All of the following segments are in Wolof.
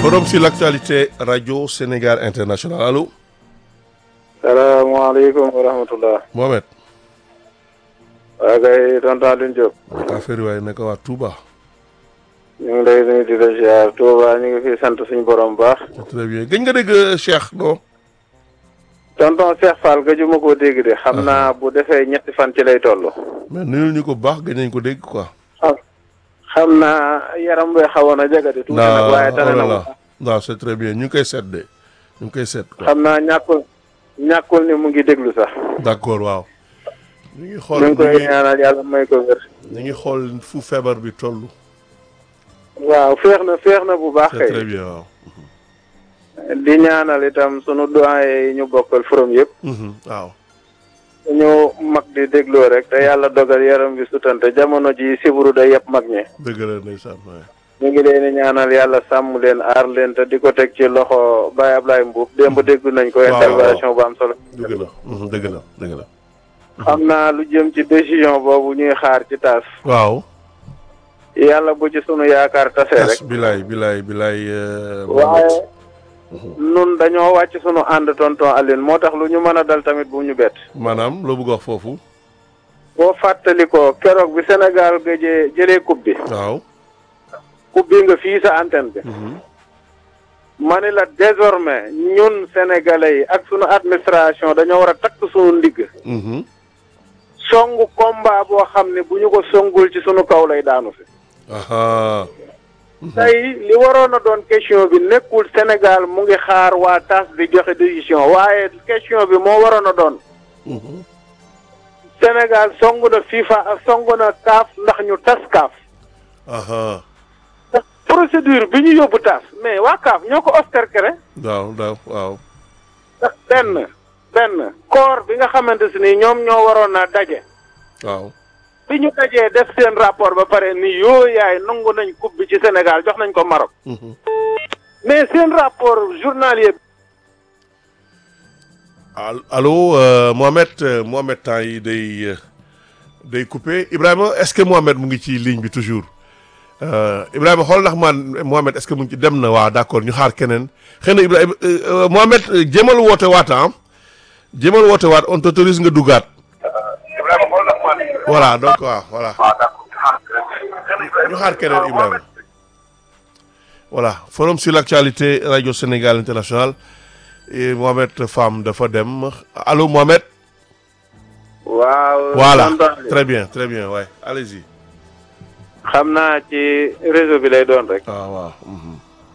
forum sur l'actualité radio Sénégal international allo. salaamaaleykum wa rahmatullah. Mohamed. waa kay tonton Alioune Diop. affaire waaye naka waa Touba. ñu ngi lay nuyu di la ziar Touba ñu ngi fi sant suñu borom bu baax. très bien gëj nga dégg Cheikh non. tonton Cheikh Fall gëjuma koo dégg de. xam naa bu defee ñetti fan ci lay toll. mais nuyul ñu ko bu baax gëj nañ ko dégg quoi. xam naa yaram bee xawoon a jagadi. tuuti nag waaye tane na non non c'est très bien ñu ngi koy seet de ñu ngi koy seet. quoi xam naa ñàkkul ñàkkul ni mu ngi déglu sax. d'accord waaw. ñu ngi xool ñu ngi koy ñaanal yàlla may ko wér. ñu ngi xool fu feebar bi toll. waaw féex na féex na bu baax c'est kay. très bien waaw. di ñaanal itam sunu doyen yi ñu bokkal forom yëpp. Mhm, waaw. ñu mag di dégloo rek te yàlla dogal yaram bi sutante jamono ji siburu da yëpp mag ñi. dëgg la ndeysaan waaye. ñu ngi leen di ñaanal yàlla sàmm leen aar leen te di ko teg ci loxo Baye Ablaye Mbuub démb dégg nañ ko. waaw intervention bu am solo. dëgg la mhm, dëgg la dëgg la. xam naa lu jëm ci décision boobu ñuy xaar ci taas. waaw. yàlla bu ci sunu yaakaar tasee rek. tas bilaay bilaay bilaay. euh, waaye nun dañoo wàcc sunu ànd tonton Aline moo tax lu ñu mën a dal tamit bu ñu bett. maanaam loo bëgg wax foofu. boo fàttali ko keroog bi Sénégal gëjee jëlee coupe bi. waaw. coupe bi nga fii sa antenne bi. mhm, ma ne la désormais ñun sénégalais yi ak sunu administration dañoo war a takk sunu ndigg. mhm. songu combat boo xam ne bu ñu ko songul ci sunu kaw lay daanu si. aha tey li waroon a doon question bi nekkul Sénégal mu ngi xaar waa TAS di joxe décision waaye question bi moo waroon a doon mhm. Sénégal songu na FIFA songu na CAF ndax ñu tas CAF. aha ndax procédure bi ñu yóbbu TAS mais waa CAF ñoo ko oscarkere daaw daaw waaw. ndax benn benn corps bi nga xamante si ni ñoom ñoo waroon a daje. waaw. bi ñu dajee def seen rapport ba pare ni yoo yaay nangu nañ coupe bi ci Sénégal jox nañ ko Maroc mhm. mais seen rapport journalier Al- allo euh, Mohamed euh, Mohamed temps yi day euh, day coupé Ibrahima est-ce que Mohamed mu ngi ci ligne bi toujours Euh, Ibrahima xool ndax man Mohamed est-ce que mu ngi ci dem na waaw d'accord ñu xaar keneen xëy na Ibrahima euh, euh, Mohamed euh, jéemal woote waat ah jéemal woote waat on t'autorise nga duggaat. voilà donc waaw voilà. ñu xaar keneen Ibrahima. voilà forum sur l'actualité radio Sénégal international et Mohamed Fam dafa dem allo Mohamed. waaw voilà tonton très bien très bien ouais allez-y. xam naa ci réseau bi lay doon rek waaw waaw. mhm.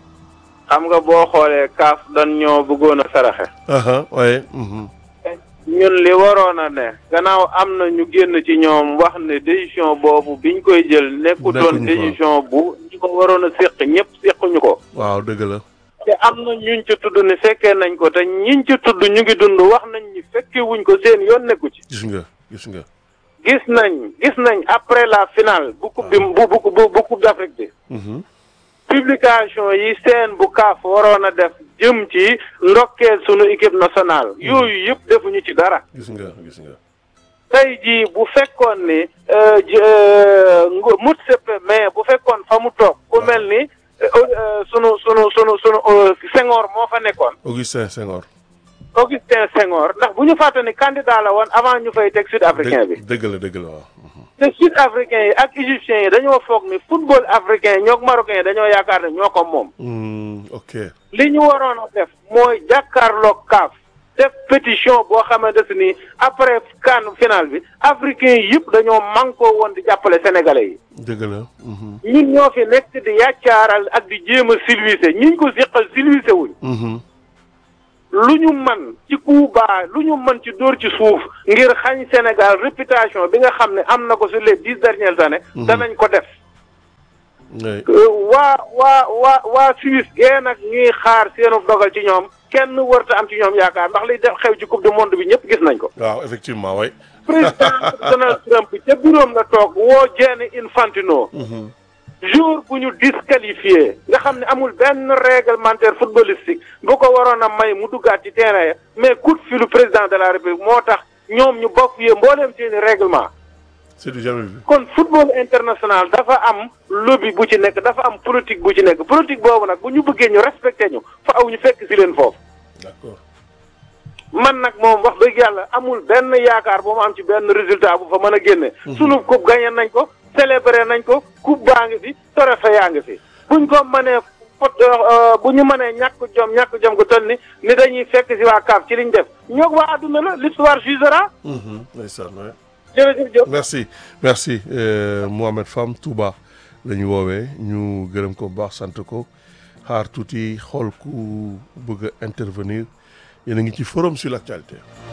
xam nga boo xoolee kaaf dan ñoo bëggoon a saraxe aha ouais. mhm. ñun li waroon a ne gannaaw am na ñu génn ci ñoom wax ne décision boobu biñ koy jël nekkutoon Nekkuñu ko. décision bu ñu ko waroon a séq ñëpp séquñu ko waaw dëgg la. te am na ñuñ ci tudd ni fekkee nañ ko te ñiñ ci tudd ñu ngi dund wax nañ ni fekke wuñ ko seen yoon nekku ci gis nga gis nga. gis nañ gis nañ après la finale bu coupe bi bu bu bu bu coupe d'Afrique bi mhm. publication yi seen bu kaaf waroon a def jëm ci ndokkeel sunu équipe nationale yooyu yëpp defuñu ci dara gis nga gis nga. tey jii bu fekkoon ni euh, ji- euh, ngu- mut sëppe mais bu fekkoon fa mu toog ku mel ni euh, euh, sunu sunu sunu sunu euh, Senghor moo fa nekkoon Augustin Senghor. Augustin Senghor ndax bu ñu fàtte ni candidat la woon avant ñu fay teg sud africain bi dëgg dëgg la dëgg la waaw. mhm. te sud africain yi ak égyptiens yi dañoo foog ni football africain yi ñoo marocain yi dañoo yaakaar ne ñoo ko moom Mm, ok. li ñu waroon a def mooy jàkkaarloog kaaf def pétition boo xamante ni après CAN final bi africain yi yëpp dañoo mànkoo woon di jàppale sénégalais yi dëgg la. mhm. ñun ñoo fi nekk di yàccaaral ak di jéem a silvissé ñiñ ko siqal silvissé wuñ mhm. lu ñu man ci Cuba lu ñu mën ci dóor ci suuf ngir xañ Sénégal réputation bi nga xam ne am na ko sur les dix dernières années danañ ko def oui. Euh, waa waa waa waa Suisse gee nag ñuy xaar seenu dogal ci ñoom kenn warta am ci ñoom yaakaar ndax liy def xew ci coupe du monde bi ñëpp gis nañ ko waaw effectivement oui. président Donald Trump ca bureau la toog woo Gianni Infantino jour bu ñu disqualifié nga xam ne amul benn réglementaire footballistique bu ko waroon a may mu duggaat ci terrain ya mais coup de fil président de la république moo tax ñoom ñu bokk yee mbooleem seeni règlement c'est du jamais vu. kon football international dafa am lobby bu ci nekk dafa am politique bu ci nekk politique boobu nag bu ñu bëggee ñu respecté ñu fa aw ñu fekk si leen foofu. d'accord man nag moom wax dëgg yàlla amul benn yaakaar bu ma am ci benn résultat bu fa mën a génne. sunu coupe gagné nañ ko célébré nañ ko coupe baa ngi fi trophée yaa ngi fi buñ ko mënee fot bu ñu mënee ñàkk jom ñàkk jom gu toll ni ni dañuy fekk si waa CAF ci liñ def ñoog waa àdduna la l'histoire jugera. ndeysaan waay. jërëjëf Diop. merci merci euh, Mohamed Fam Touba la ñu woowee ñu gërëm ko bu baax sant ko xaar tuuti xool ku bëgg a intervenir yéen a ngi ci forum sur l'actualité